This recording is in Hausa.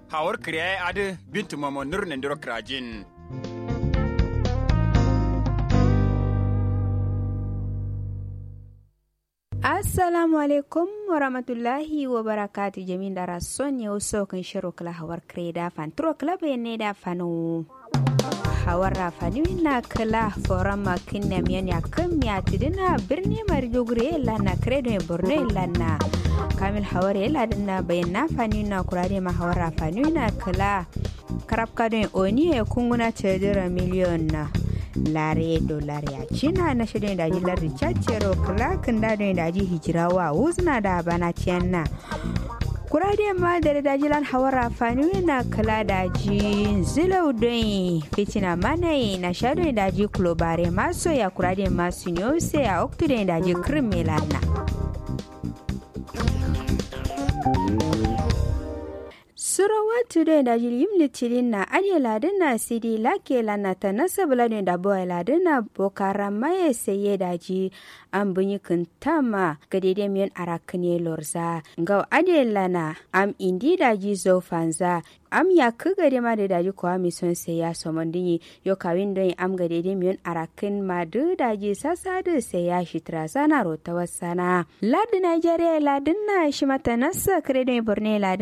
hawar kriya adu bintu mamo nur nendiro krajin assalamu alaikum warahmatullahi wabarakatu jamin dara son yau so kan shiro kala hawar kreda fan tro kala ne da fano hawar rafani na kala foran makin na miyan ya kan miya tidina birni maridogure lana kredo ya borno lana kamil hawar ya ladina bayan na fani na kurare ma hawar rafani na kala karab kadon oni ya kunguna cedira miliyon na lare dolar ya cina na shirin da ji lardi cacero klakin da don da ji hijirawa wuzna da bana ciyan na kurade ma da da jilan hawara fani na kala da ji zilau don fitina mana na sha don da ji klobare maso ya kurade masu ne sai a oktude da ji krim melana surawatu da da jilim litirin na ade ladin na sidi lake lana ta nasa buladin da boy ladin na bokara maye saye da ji an bunyi kintama ga daidai miyan arakane lorza ga ade lana am indi da ji zo fanza am ya ku gade ma da daji kuwa mi son sai ya so dinyi yo kawin don am ga daidai miyan arakin ma du daji sasa da sai ya shitra sana rota wasana ladin Nigeria ladin na shi mata nasa kredin borne ladin